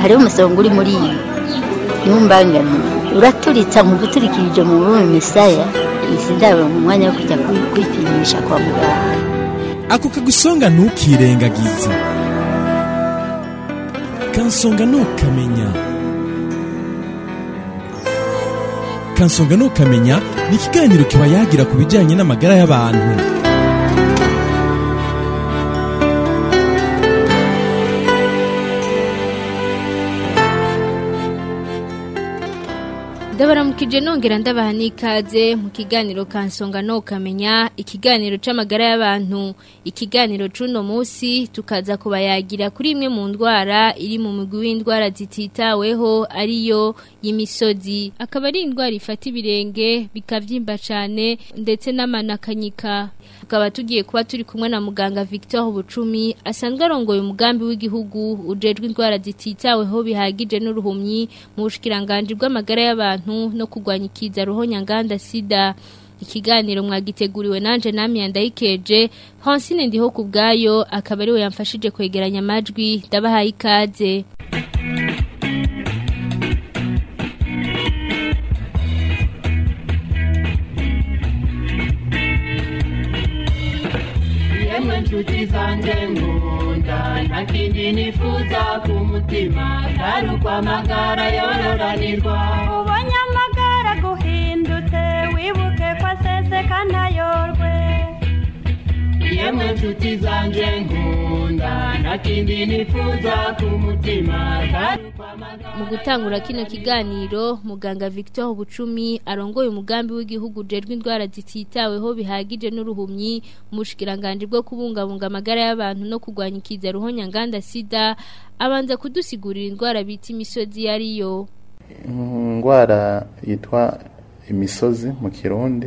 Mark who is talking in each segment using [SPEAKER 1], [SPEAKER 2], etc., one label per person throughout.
[SPEAKER 1] hariho umusonga uri muri iyi ntumbangane uraturitsa mu guturikirije mu rurimi misaya izi ndabo mu mwanya wo kujya kwi- kwipimisha kwa muganga
[SPEAKER 2] ako kagusonga ntukirengagize kansonga ntukamenya kansonga ntukamenya ni ikiganiro kiba yagira ku bijyanye n'amagara y'abantu
[SPEAKER 3] ndabaramukije nongera ndabaha n'ikaze mu kiganiro kansonga no kamenya ikiganiro c'amagara y'abantu ikiganiro c'uno munsi tukaza kubayagira kuri imwe mu ndwara iri mu mugwi w'indwara zititaweho ariyo y'imisozi akaba ari indwara ifata ibirenge bikavyimba cane ndetse n'amanakanyika tukaba tugiye kuba turi kumwe na muganga Victor Bucumi asanzwe arongoye umugambi w'igihugu ujejwe indwara zititaweho bihagije n'uruhumyi mu bushikiranganje bw'amagara y'abantu no kurwanya ikiza ruhonyanganda sida ikiganiro mwagiteguriwe nanje namwe yandayikeje Francine ndiho kubgayo akaba ariwe yamfashije kwegeranya amajwi ndabahaye ikaze
[SPEAKER 4] yemwe nshuti zanjye nkunda nta kindi nifuza ku mutima atari ukwamagara yororanirwa
[SPEAKER 5] ubonye amagara guhindutse wibuke ko aseseka ntayorwe
[SPEAKER 4] yemwe nshuti zanjye nkunda nta kindi nifuza ku mutima atari ukwamagara
[SPEAKER 3] mu gutangura kino kiganiro muganga Victor Bucumi arongoye umugambi w'igihugu ujejwe indwara zititaweho bihagije n'uruhumyi mu bushikiranganje bwo kubungabunga amagara y'abantu no kurwanya ikiza ruhonyanganda sida abanza kudusigurira indwara bita imisozi yariyo
[SPEAKER 6] indwara yitwa imisozi mu kirundi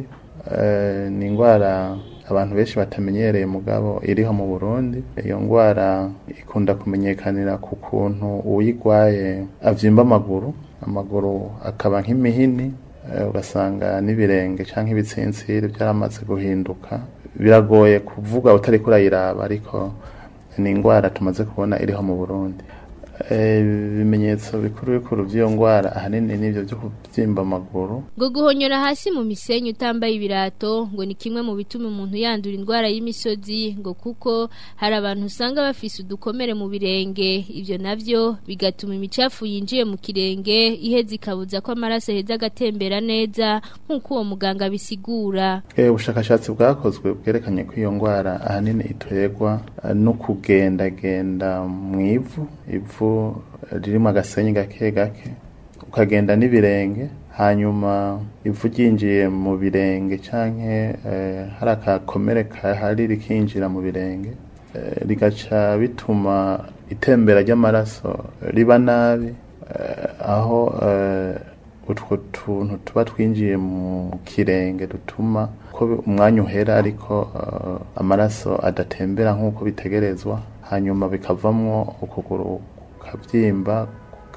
[SPEAKER 6] eh, ni indwara abantu benshi batamenyereye mugabo iriho mu burundi iyo ndwara ikunda kumenyekanira ku kuntu uyigwaye avyimba amaguru amaguru akaba nk'imihini eh, ugasanga n'ibirenge canke ibitsinsiri byaramaze guhinduka biragoye kuvuga utari kurayiraba ariko ni indwara tumaze kubona iriho mu burundi Eh, ibimenyetso bikuru bikuru by'iyo ndwara ahanini nivyo byo kubyimba amaguru
[SPEAKER 3] ngo guhonyora hasi mu misenyi utambaye ibirato ngo ni kimwe mu bituma umuntu yandura indwara y'imisozi ngo kuko hari abantu usanga bafise udukomere mu birenge ivyo navyo bigatuma imicafu yinjiye mu kirenge iheza ikabuza ko amaraso aheza agatembera neza nk'uko uwo muganga bisigura
[SPEAKER 6] Eh, ubushakashatsi bwakozwe bwerekanye ko iyo ndwara ahanini iterwa eh, no kugendagenda mu ivu ivu ririmo agasenyi gake gake ukagenda n'ibirenge hanyuma ivu ryinjiye mu birenge canke eh, hari akakomere kahari rikinjira mu birenge eh, rigaca bituma itembera ry'amaraso riba nabi eh, aho eh, utwo tuntu tuba twinjiye mu kirenge dutuma ko umwanya uhera ariko eh, amaraso adatembera nk'uko bitegerezwa hanyuma bikavamwo ukuguru kukabyimba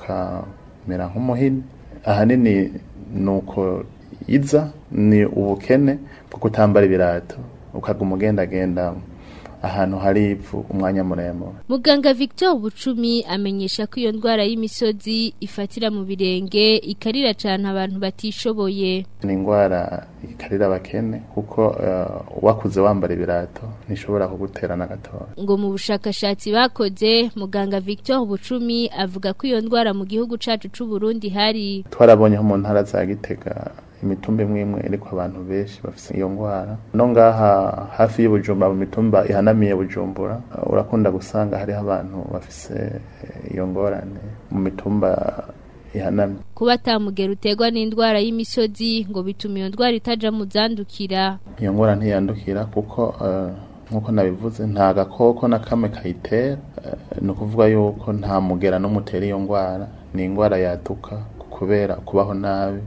[SPEAKER 6] kukamera nk'umuhini ahanini ni uko iza ni ubukene bwo kutambara ibirato ukaguma ugendagenda ahantu hari ivu umwanya muremure
[SPEAKER 3] Muganga Victor Bucumi amenyesha ko iyo ndwara y'imisozi ifatira mu birenge ikarira cyane abantu batishoboye.
[SPEAKER 6] ni indwara ikarira abakene kuko eh, wakuze wambara ibirato ntishobora kugutera na gatoya
[SPEAKER 3] Ngo mu bushakashatsi bakoze muganga Victor Bucumi avuga ko iyo ndwara mu gihugu cacu c'u Burundi hari
[SPEAKER 6] twarabonye nko mu ntara za gitega imitumba imwe imwe iriko abantu benshi bafise iyo ndwara no ngaha hafi y'ubujumbura mu mitumba ihanamiye bujumbura uh, urakunda gusanga hariho abantu bafise eh, iyo ngorane mu mitumba ihanamye
[SPEAKER 3] kuba atamugera uterwa n'indwara y'imisozi ngo bituma iyo ndwara itaja mu zandukira.
[SPEAKER 6] iyo ngwara ntiyandukira kuko eh, nk'uko nabivuze nta gakoko na kamwe kayitera eh, ni ukuvuga yuko nta mugera n'umutera iyo ndwara ni indwara yaduka kubera kubaho nabi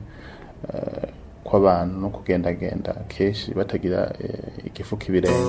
[SPEAKER 6] eh, kw'abantu no kugendagenda kenshi batagira eh, igifuka ibirenge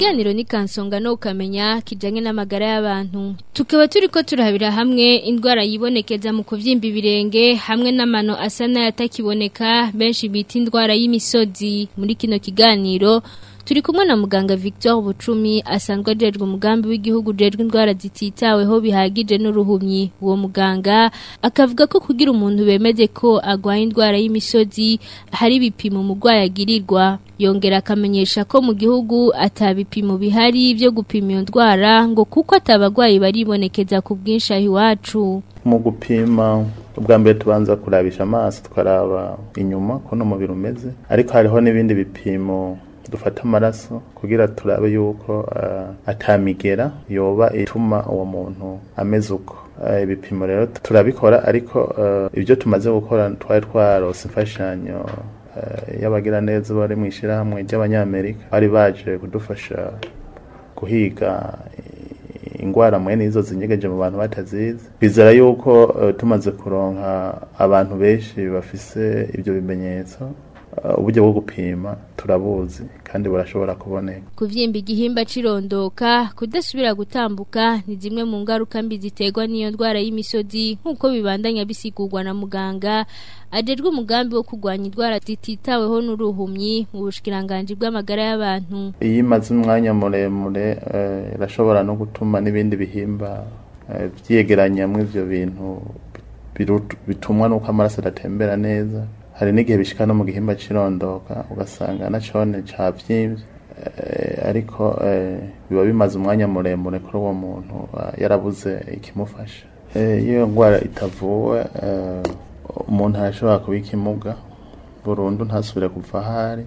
[SPEAKER 3] Ikiganiro ni kansonga no ukamenya kijanye n'amagara y'abantu. Tukaba turiko turahabira hamwe indwara yibonekeza mu kuvyimba ibirenge hamwe n'amano asa n'ayatakiboneka benshi bita indwara y'imisozi. Muri kino kiganiro turi kumwe na muganga Victor Bucumi asanzwe ajejwe umugambi w'igihugu ujejwe indwara zititaweho bihagije n'uruhumyi. Uwo muganga akavuga ko kugira umuntu bemeze ko agwaye indwara y'imisozi hari ibipimo umurwayi agirirwa yongera akamenyesha ko mu gihugu atabipimo bihari byo gupima iyo ndwara ngo kuko atabagwayi baribonekeza ku bwinshi aho iwacu
[SPEAKER 6] mu gupima ubwa mbere tubanza kurabisha amaso tukaraba inyuma ukuntu umubiri umeze ariko hariho n'ibindi bipimo dufata amaraso kugira turabe yuko uh, atamigera yoba ituma uwo muntu ameze uko uh, ibipimo rero turabikora ariko uh, ibyo tumaze gukora twari twarose imfashanyo y'abagira neza bari mu ishyirahamwe ry'abanyamerika bari baje kudufasha guhiga ingwara mwene izo zinyegeje mu bantu batazizi bizera yuko uh, tumaze kuronka abantu benshi bafise ibyo bimenyetso uburyo bwo gupima turabuzi kandi burashobora kuboneka
[SPEAKER 3] kuvyimba igihimba cirondoka kudasubira gutambuka ni zimwe mu ngaruka mbi ziterwa n'iyo ndwara y'imisozi nk'uko bibandanya bisigurwa na muganga ajejwe umugambi wo kurwanya indwara zititaweho n'uruhumyi mu bushikiranganji bw'amagara y'abantu
[SPEAKER 6] iyo imaze umwanya muremure irashobora no gutuma n'ibindi bihimba vyegeranyamwo ivyo bintu bitumwa n'uko amaraso adatembera neza hari n'igihe bishika no mu gihimba cirondoka ugasanga na cone cavyimvye ariko biba bimaze umwanya muremure kuri uwo muntu yarabuze ikimufasha iyo ndwara itavuwe umuntu arashobora kuba ikimuga burundu ntasubire kuva ahari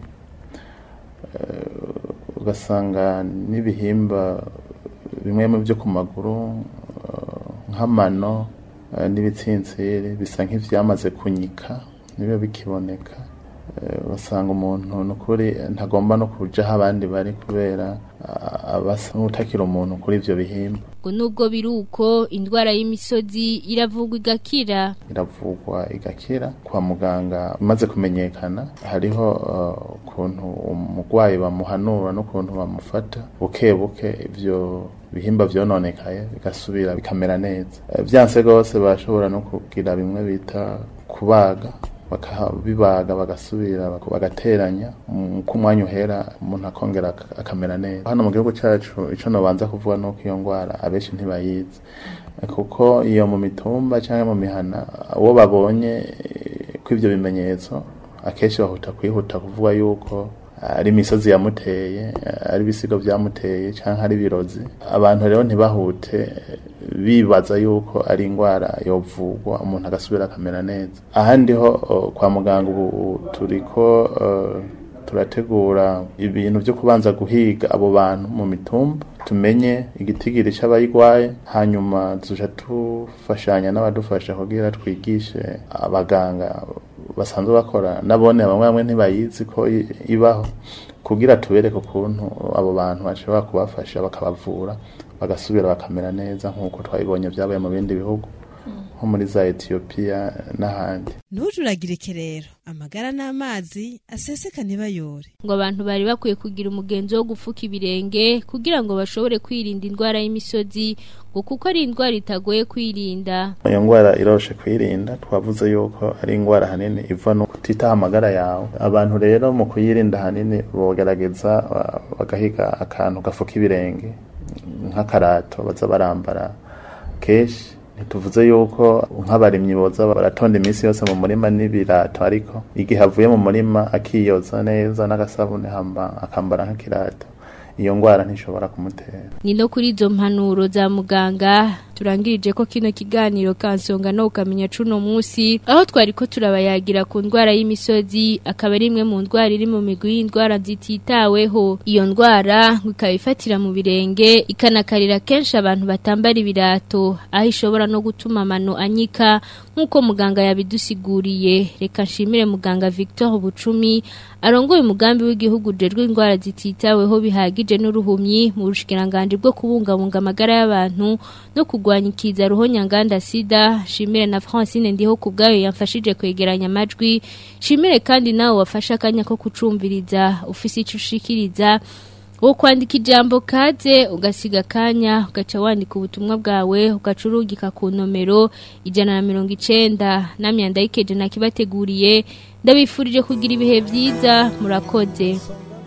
[SPEAKER 6] ugasanga n'ibihimba bimwe mu byo ku maguru nk'amano n'ibitsintsiri bisa nk'ivyamaze kunyika nibiba bikiboneka basanga umuntu nukuri ntagomba no kuja aho abandi bari kubera abasa n'utakira umuntu kuri ivyo bihimba
[SPEAKER 3] ngo nubwo biri uko indwara y'imisozi iravugwa igakira
[SPEAKER 6] iravugwa igakira kwa muganga imaze kumenyekana hariho ukuntu uh, umurwayi bamuhanura n'ukuntu bamufata buke buke ivyo bihimba vyononekaye bigasubira bikamera neza vyanse rwose bashobora no kugira bimwe bita kubaga bakabibaga bagasubira bagateranya ku mwanya uhera umuntu akongera akamera neza hano mu gihugu cyacu icyo nabanza kuvuga ni uko iyo ndwara abenshi ntibayizi kuko iyo mu mitumba cyangwa mu mihana uwo babonye ko ibyo bimenyetso akenshi bahuta kwihuta kuvuga yuko ari imisozi yamuteye ari ibisigo byamuteye cyangwa ari ibirozi abantu rero ntibahute bibaza yuko ari indwara yovugwa umuntu agasubira akamera neza ahandi ho kwa muganga ubu turiko turategura ibintu byo kubanza guhiga abo bantu mu mitumba tumenye igitigiri cy'abayigwaye hanyuma tuja tufashanya n'abadufasha kugira twigishe abaganga basanzwe bakora nabone bamwe bamwe ntibayizi ko ibaho kugira tubereke ukuntu abo bantu bashobora kubafasha bakabavura bagasubira bakamera neza nk'uko twabibonye byabaye mu bindi bihugu nko muri za etiyopiya n'ahandi
[SPEAKER 7] ntujuragirike rero amagara n'amazi aseseka ntibayore
[SPEAKER 3] ngo abantu bari bakwiye kugira umugenzo wo gufuka ibirenge kugira ngo bashobore kwirinda indwara y'imisozi ngo kuko ari indwara itagoye kwirinda
[SPEAKER 6] iyo ndwara iroshe kwirinda twavuze yuko ari indwara hanini iva no kutitaho amagara yawe abantu rero mu kuyirinda hanini bogerageza bagahiga akantu gafuka ibirenge nk'akarato baza barambara kenshi ntituvuze yuko nk'abarimyi boza baratonda iminsi yose mu murima n'ibirato ariko igihe avuye mu murima akiyoza neza n'agasabune hamba akambara nk'ikirato iyo ndwara ntishobora kumutera
[SPEAKER 3] ni no kuri izo mpanuro za muganga turangirije ko kino kiganiro kansonga no ukamenya cuno munsi aho twari ko turabayagira ku ndwara y'imisozi akaba ari imwe mu ndwara iri mu migwi y'indwara zititaweho iyo ndwara ngo ikaba ifatira mu birenge ikanakarira kenshi abantu batambara ibirato aho ishobora no gutuma amano anyika nk'uko muganga yabidusiguriye reka nshimire muganga Victor Bucumi arongoye umugambi w'igihugu ujejwe indwara zititaweho bihagije n'uruhumyi mu bushikiranganje bwo kubungabunga amagara y'abantu no kurwanya ikiza ruhonyanganda sida shimire na Francine ndiho kubgayo yamfashije kwegeranya amajwi shimire kandi nawe wafashe akanya ko kucumviriza ufise ico ushikiriza wo kwandika ijambo kaze ugasiga akanya ugaca wandika ubutumwa bwawe ugaca urugika ku nomero ijana na mirongo icenda namyanda y'ikeje nakibateguriye ndabifurije kugira ibihe byiza murakoze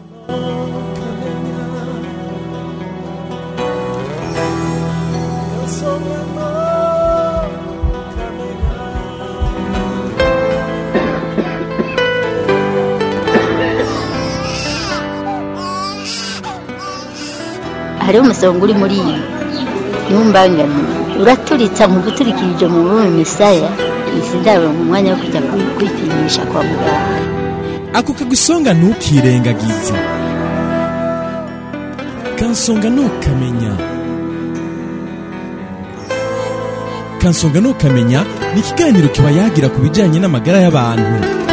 [SPEAKER 1] hariho umusonga uri muri iyi ntumbangane uraturitsa mu guturikirije mu rurimi misaya izi ndabo mu mwanya wo kujya kwi- kwipimisha kwa muganga
[SPEAKER 2] ako kagusonga ntukirengagize kansonga ntukamenya kansonga ntukamenya ni ikiganiro kiba yagira ku bijyanye n'amagara y'abantu